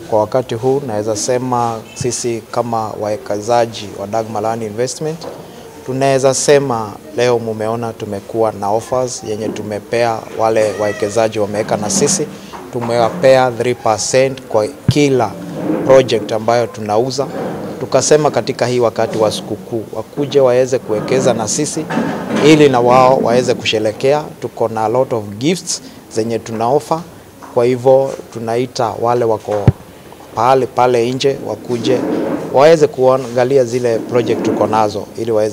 kwa wakati huu naweza sema sisi kama wawekezaji wa Dagmar Land Investment tunaweza sema leo mumeona tumekuwa na offers yenye tumepea wale wawekezaji wameweka na sisi, tumewapea 3% kwa kila project ambayo tunauza. Tukasema katika hii wakati wa sikukuu wakuje waweze kuwekeza na sisi ili na wao waweze kusherekea. Tuko na a lot of gifts zenye tunaofa, kwa hivyo tunaita wale wako pale pale nje wakuje waweze kuangalia zile project tuko nazo ili waweze